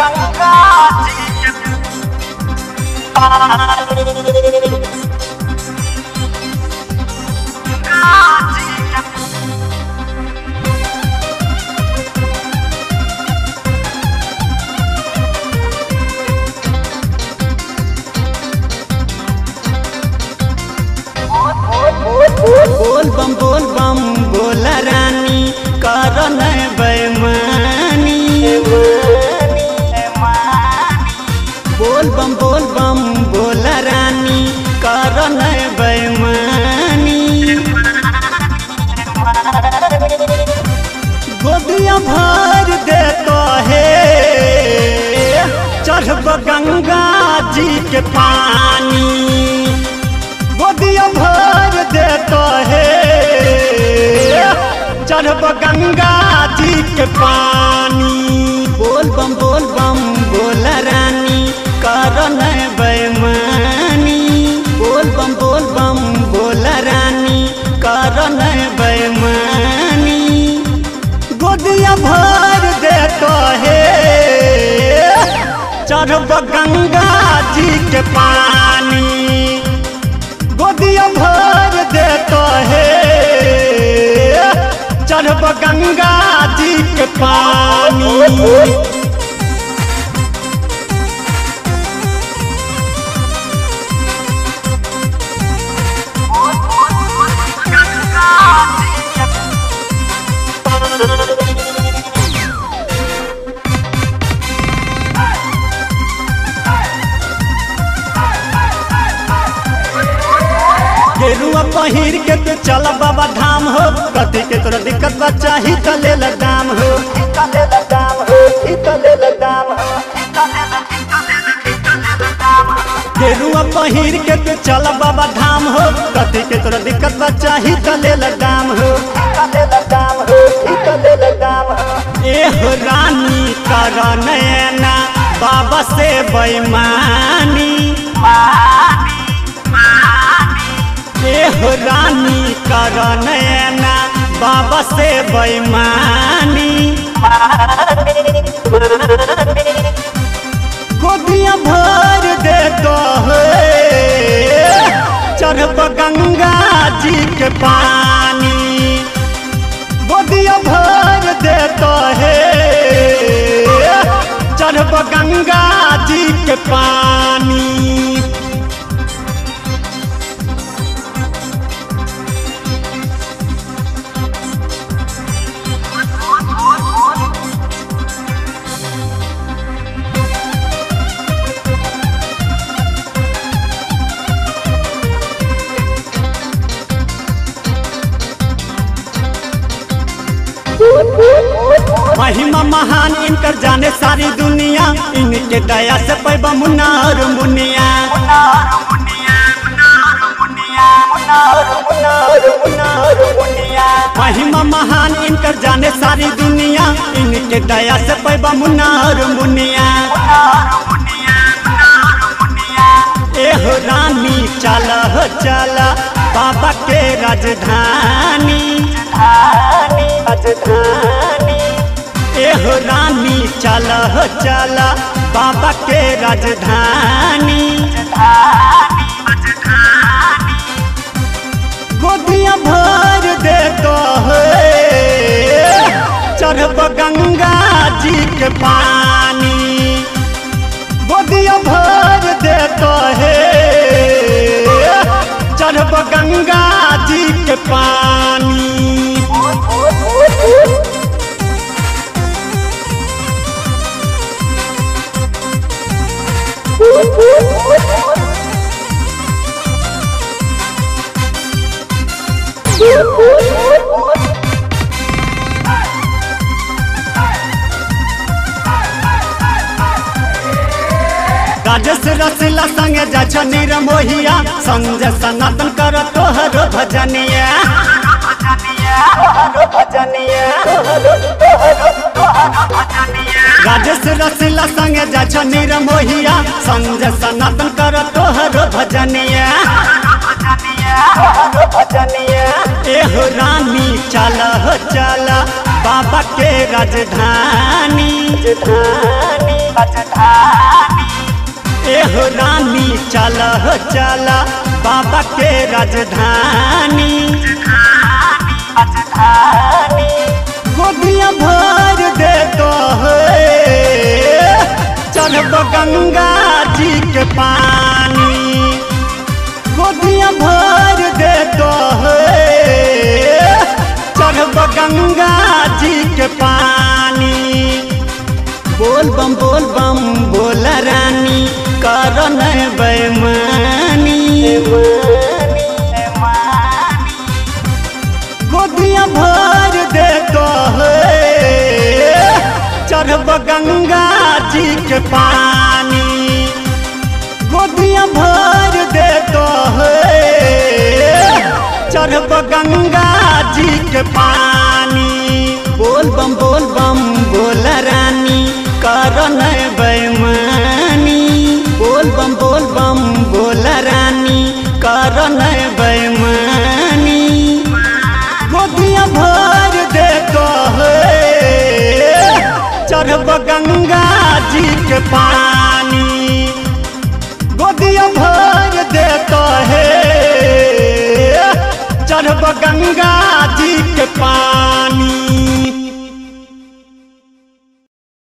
गंगा जी के पानी गंगा जी के बोल बम बोल बम बोल रानी कर बेमानी बोल बम बोल बम बोल रानी कर बेमानी गोदिया भर दे तो है चढ़ब गंगा जी के पानी गोदिया भर दे तो है चढ़ब गंगा जी के पानी बोल बम बोल बम बोल रानी कर बेमानी बोल बम बोल बम बोल रानी कर बेमानी गोदिया भर दे तो है चढ़ब गंगा जी के पानी गोदिया भर दे तो है चढ़ब गंगा जी के पानी गंगा जी के गेरुआ पहिर के तू चल बाबा धाम हो कथी के तोरा दिक्कत बा चाही त ले ल दाम हो इतने लगाम हो इतने लगाम हो इतने इतने लगाम हो गेरुआ पहिर के तू चल बाबा धाम हो कथी के तोरा दिक्कत बा चाही त ले ल दाम हो इतने लगाम हो इतने लगाम हो ए हो रानी कर नैना बाबा से बेईमानी पानी पानी ए हो रानी कर नैना बाबा से बेईमानी गोदिया भर दे तो है चढ़ब गंगा जी के पानी गोदिया भर दे तो है चढ़ब गंगा जी के पानी महिमा महान इनकर जाने सारी दुनिया इनके दया से पैबा मुन्नार मुनिया मुनार मुनिया मुनार मुनिया मुनार मुनार मुनार मुनिया महिमा महान इनकर जाने सारी दुनिया इनके दया से पैबा मुन्नार मुनिया मुनार मुनिया मुनार मुनिया एहो रानी चल हो चल बाबा के राजधानी धानी राजधानी एहो रानी चल हो चल बाबा के राजधानी धानी राजधानी गोदिया भर दे तो है चढ़ब गंगा जी के पानी गोदिया भर दे तो है चढ़ब गंगा जी के पानी राजस रसिला संगे जा छ निरमोहिया संजय सनातन कर तोहर भजनिया भजनिया भजनिया राजस रसिला संगे जा छ निरमोहिया संजय सनातन कर तोहर भजनिया भजनिया एहो रानी चल हो चल बाबा के राजधानी राजधानी राजधानी एहो रानी चल हो चल बाबा के राजधानी राजधानी गोदिया भर दे तो चढ़ब गंगा जी के पानी गोदिया भर दे तो चढ़ब गंगा जी के पानी बोल बम बोल बम बोल रानी कर बैमानी गोदिया भर दे तो चढ़ब गंगा जी के पानी गोदिया भर दे तो चढ़ब गंगा जी के पानी बोल बम बोल बम बोल रानी कर बैमानी बोल बम बोल बम बोल रानी कर बैमानी गोदिया भर दे तो चढ़ब गंगा जी के पानी गोदिया भर दे तो है चढ़ब गंगा जी के पानी